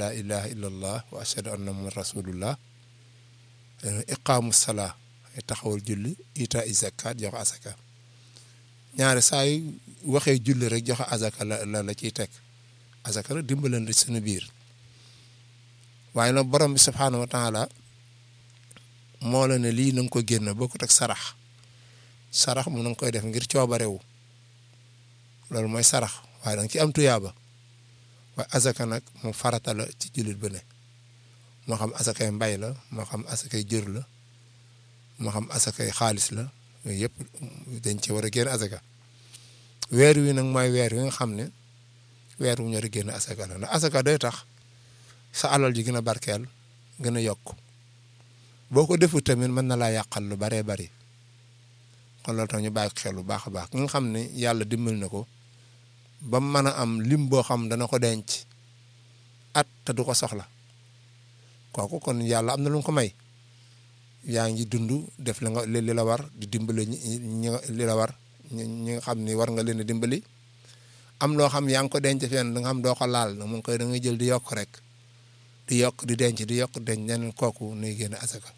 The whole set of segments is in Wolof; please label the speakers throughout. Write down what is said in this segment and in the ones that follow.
Speaker 1: laa ilaha illa allah wa ashhadu anna muhammad rasulullah iqaamu salaa taxawal julli ita i zakat joxe asaka ñaari saa yu waxee julli rek joxe asaka la la la ciy teg asaka la dimbalante suñu biir waaye nag borom bi subhaanahu wa taala moo la ne lii na nga ko génn bokkut ak sarax sarax mu na nga koy def ngir coobarewu loolu mooy sarax waaye da nga ci am tuyaaba waaye asaka nag mu farata la ci jullit bu ne moo xam asakay mbay la moo xam asakay jër la moo xam asakay xaalis la yooyu yëpp dañ ci war a génn asaka weer wi nag mooy weer wi nga xam ne weer wu ñor a génn asaka la ndax asaka day tax sa alal ji gën a barkeel gën a yokk boo ko defut tamit mën na laa yàqal lu baree bari kon loolu tax ñu bàyyi xel bu baax a baax nga xam ne yàlla dimbal na ko ba mu mën a am lim boo xam dana ko denc at te du ko soxla kooku kon yàlla am na lu mu ko may yaa ngi dund def la nga li la war di dimbali ñi li la war ñi nga xam ni war nga leen a dimbali am loo xam yaa ngi ko denc fenn da nga xam doo ko laal na mu ngi koy da ngay jël di yokk rek di yokk di denc di yokk denc neneen kooku nuy génn asaka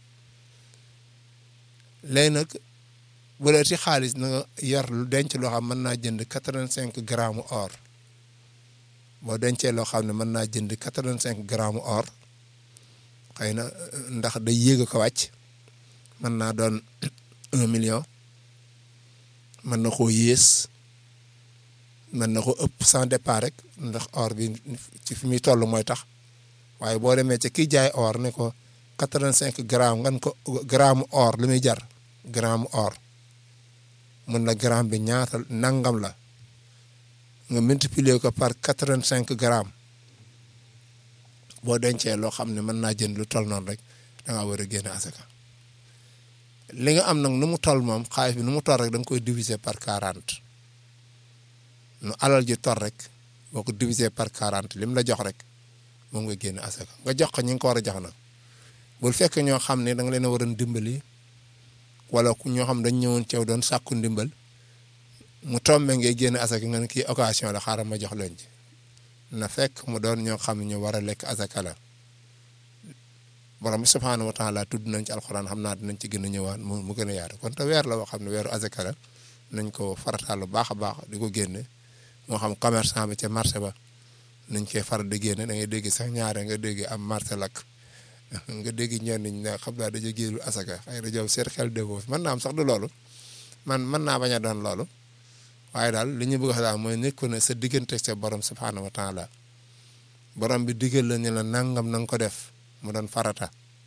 Speaker 1: léegi nag bu dee ci xaalis na nga yor lu denc loo xam mën naa jënd quatre-vingt-cinq grammes or boo dencee loo xam ne mën naa jënd quatre-vingt-cinq grammes or xëy na ndax day yéeg ko wàcc mën naa doon un million mën na koo yées mën na ko ëpp sans départ rek ndax or bi ci fi muy toll mooy tax waaye boo demee ci kiy jaay or ne ko quatre-vingt-cinq grammes ngan ko gramme or li muy jar gramme or mun la gramme bi ñaata nangam la nga multiplier ko par quatre-vingt-cinq grammes boo dencee loo xam ne mën naa jënd lu toll noonu rek da ngaa war a génne asaka li nga am nag nu mu toll moom xaalis bi nu mu toll rek da nga koy diviser par quarante nu alal ji toll rek boo ko diviser par quarante lim la jox rek moom nga génne asaka nga jox ko ñi nga ko war a jox nag bul fekk ñoo xam ne da nga leen a waroon dimbali wala ku ñoo xam dañ ñëwoon ceew doon sàkku ndimbal mu tombe ngay génne asaka nga ne kii occasion la xaaral ma jox leen ci na fekk mu doon ñoo xam ne ñu war a lekk asaka la borom bi subhaanahu wa taala tudd nañ ci alxuraan xam naa dinañ ci gën a ñëwaat mu mu gën a yaatu kon te weer la boo xam ne weeru asaka la nañ ko farataal lu baax a baax di ko génne moo xam commerçant bi ca marché ba nañ koy faral di génne da ngay dégg sax ñaare nga dégg am marché lakk nga dégg ñenn ñi ne xam naa dañu génnul asaka xëy na jow seet xel déggoo fi mën naa am sax du loolu man mën naa bañ a doon loolu waaye daal li ñu bëgg a daal mooy nit ku ne sa diggante sa borom subhaanahu wa taala borom bi digal la ne la nangam na nga ko def mu doon farata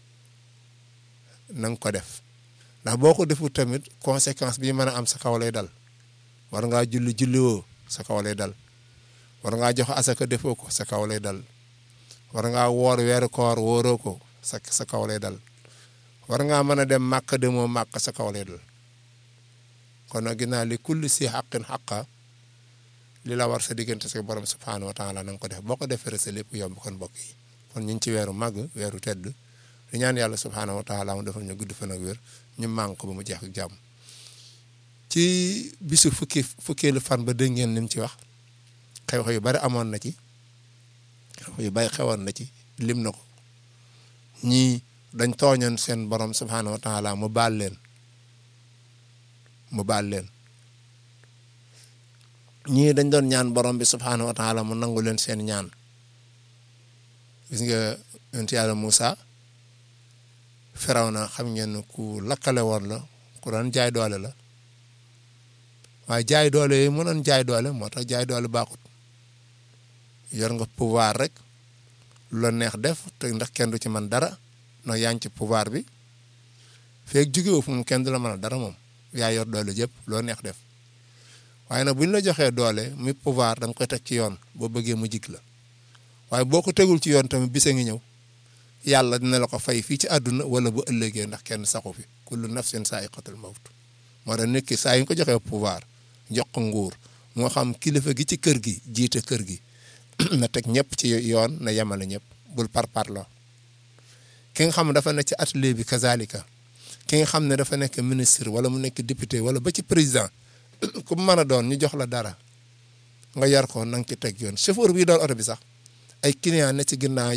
Speaker 1: na nga ko def ndax boo ko deful tamit conséquence bi mën a am sa kaw lay dal war ngaa julli julliwoo sa kaw lay dal war ngaa jox asaka defoo ko sa kaw lay dal war ngaa woor weeru koor wóoroo ko sa sa kaw lay dal war ngaa mën a dem màkk demoo màkk sa kaw lay dal kon nag ginnaaw li kulli si xaqin xaqa li la war sa diggante sa borom subhaanahu wa taala na nga ko def boo ko defee sa lépp yomb kon mbokk yi kon ñu ngi ci weeru màgg weeru tedd di ñaan yàlla subhaanahu wa taala mu defal ñu gudd fan ak wér ñu màng ko ba mu jeex ak jàmm ci bisu fukki fukkeelu fan ba dégg ngeen ni mu ci wax xew-xew yu bari amoon na ci xew yu bari xewoon na ci lim na ko ñii dañ tooñoon seen borom subhaanahu wa taala mu baal leen mu baal leen ñii dañ doon ñaan borom bi subhaanahu wa taala mu nangu leen seen ñaan gis nga yonent yàlla Moussa Firawna xam ngeen ku lakkale woon la ku doon jaay doole la waaye jaay doole yooyu mu doon jaay doole moo tax jaay doole baaxut yor nga pouvoir rek lu la neex def te ndax kenn du ci man dara ndax yaa ngi ci pouvoir bi feeg jógewu fu mu kenn du la mën a dara moom yaa yor doole jëpp loo neex def waaye nag bu ñu la joxee doole muy pouvoir da nga koy teg ci yoon boo bëggee mu jig la waaye boo ko tegul ci yoon tamit bisa ngi ñëw yàlla dina la ko fay fii ci àdduna wala bu ëllëgee ndax kenn saxu fi kullu nafsin saa'iqatul mawt moo tax nit ki saa yu ñu ko joxee pouvoir jox ko nguur moo xam kilifa gi ci kër gi jiite kër gi na teg ñëpp ci yoon na yemale ñëpp bul par parloo ki nga xam ne dafa nekk ci atelier bi kazalika ki nga xam ne dafa nekk ministre wala mu nekk député wala ba ci président ku mu mën a doon ñu jox la dara nga yar ko na nga ci teg yoon chauffeur bi doon oto bi sax ay client ne ci ginnaaw